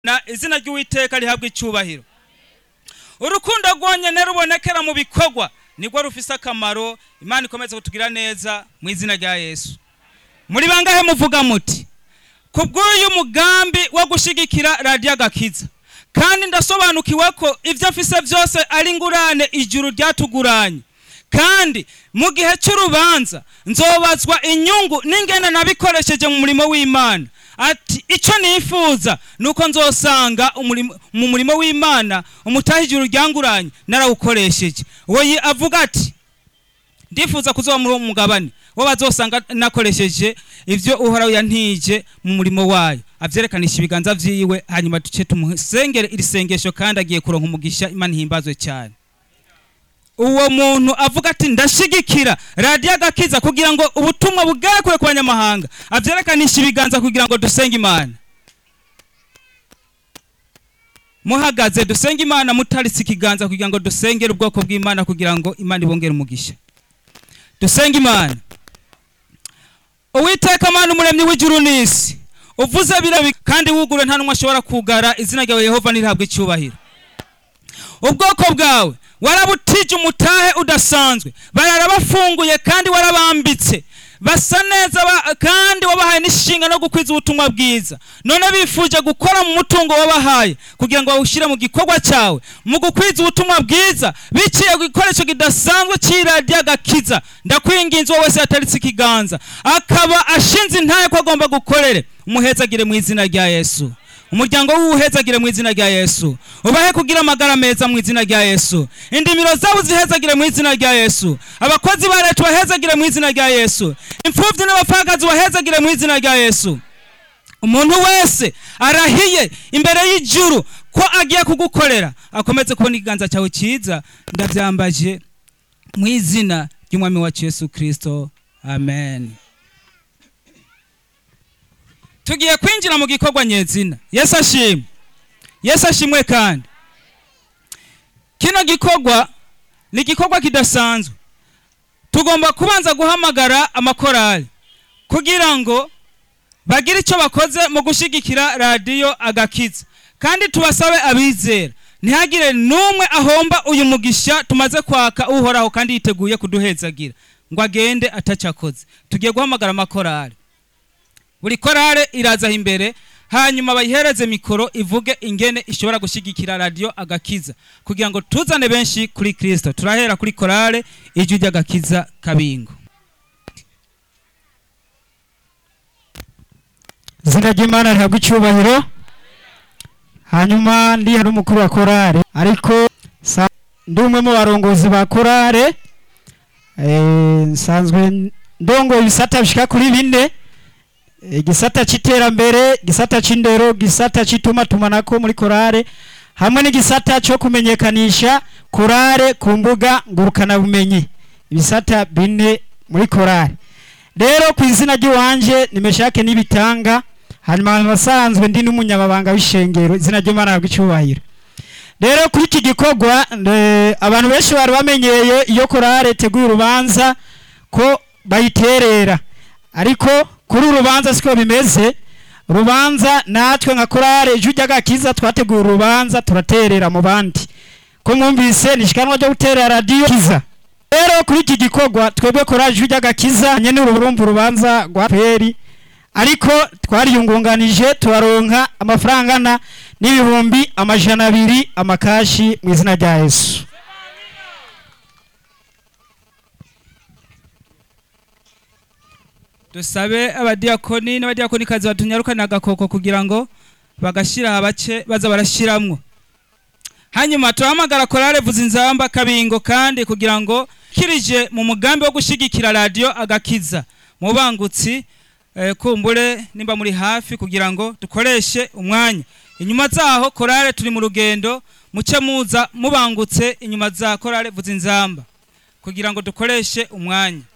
na izina ry'uwiteka rihabwa icyubahiro urukundo rwonyine rubonekera mu bikorwa nibwo rufise akamaro imana ikomeze kutugira neza mu izina rya yesu muri bangahe muvuga muti ku bw'uyu mugambi wo gushyigikira radiyo agakiza kandi ndasobanukiwe ko ibyo afise byose ari ingurane ijuru ryatuguranye kandi mu gihe cy'urubanza nzobazwa inyungu n'ingene nabikoresheje mu murimo w'imana ati icyo nifuza ni uko nzosanga mu murimo w'imana umutaha ijuru ryanguranye narawukoresheje uwo avuga ati ndifuza kuzoba muri uwo mugabane wo bazosanga nakoresheje ibyo uhoraho yantije mu murimo wayo abyerekanisha ibiganza byiwe hanyuma duce tumusengere iri sengesho kandi agiye kuronka umugisha imana ihimbazwe cyane uwo muntu avuga ati ndashigikira radiyo agakiza kugira ngo ubutumwa bugere kure ku banyamahanga abyerekanisha ibiganza kugira ngo dusenge imana muhagaze dusenge imana mutaritse ikiganza kugira ngo dusengere ubwoko bw'imana kugira ngo imana ibongere umugisha dusenge imana uwiteka amana umuremyi w'ijuru n'isi uvuze birabi kandi wugure nta n'umwe ashobora kugara izina ryawe yehova nirihabwe icyubahiro ubwoko bwawe warabutije umutahe udasanzwe barara bafunguye kandi warabambitse basa neza kandi wabahaye n'ishinga no gukwiza ubutumwa bwiza none bifuje gukora mu mutungo wabahaye kugira ngo bawushyire mu gikorwa cyawe mu gukwiza ubutumwa bwiza biciye ku gikoresho kidasanzwe cy'iradiyo agakiza ndakwinginze uwo wese yataritse ikiganza akaba ashinze intaye ko agomba gukorere umuhezagire mu izina rya yesu umuryango w'uwuhezagire mu izina rya yesu ubahe kugira amagara meza mu izina rya yesu indimiro zabo zihezagire mu izina rya yesu abakozi ba leta bahezagire mu izina rya yesu imfubyi n'abapfakazi bahezagire mu izina rya yesu umuntu wese arahiye imbere y'ijuru ko agiye kugukorera akomeze kubona ikiganza cyawe cyiza ndabyambaje mu izina ry'umwami wacu yesu kirisito amen tugiye kwinjira mu gikorwa nyezina yesu ashimwe yesu ashimwe kandi kino gikorwa ni igikorwa kidasanzwe tugomba kubanza guhamagara amakorali kugira ngo bagire icyo bakoze mu gushyigikira radiyo agakiza kandi tubasabe abizera ntihagire n'umwe ahomba uyu mugisha tumaze kwaka uhoraho kandi yiteguye kuduhezagira ngo agende atacyakoze tugiye guhamagara amakorali buri korale irazaho imbere hanyuma bayihereze mikoro ivuge ingene ishobora gushyigikira radiyo agakiza kugira ngo tuzane benshi kuri kirisito turahera kuri korale ijwi ry'agakiza kabingo izina ry'imana rihabwa icyubahiro hanyuma ndi hari umukuru wa korale ariko ndi umwe mu barongozi ba korale nsanzwe ndongo ibisata bishyika kuri bine igisata cy'iterambere igisata cy'indero igisata cy'itumatumanako muri korale hamwe n'igisata cyo kumenyekanisha korale ku mbuga ngurukanabumenyi ibisata bine muri korale rero ku izina ry'iwanje nimeshake n'ibitanga hanyuma abasanzwe ndi n'umunyamabanga w'ishengero izina ry'imana icyubahiro rero kuri iki gikorwa abantu benshi bari bamenyeye iyo korale teguye urubanza ko bayiterera ariko kuri urubanza siko bimeze urubanza natwe nka korale ijwi ry'agakiza twateguye urubanza turaterera mu bandi ko mwumvise ni ishikanwa ryo guterera radiyo kiza rero kuri iki gikorwa twebwe korale ijwi ry'agakiza nyine urumva urubanza rwa peri ariko twariyungunganije turaronka amafaranga angana n'ibihumbi amajana abiri amakashi mu izina rya yesu dusabe abadiyakoni n'abadiyakonikazi batunyarukana agakoko kugira ngo bagashyira abace baza barashyiramo hanyuma turahamagara korale vuza inzamba kabingo kandi kugira ngo kirije mu mugambi wo gushyigikira radiyo agakiza mu bangutsi kumbure nimba muri hafi kugira ngo dukoreshe umwanya inyuma zaho korale turi mu rugendo muce muza mubangutse inyuma za korale vuza inzamba kugira ngo dukoreshe umwanya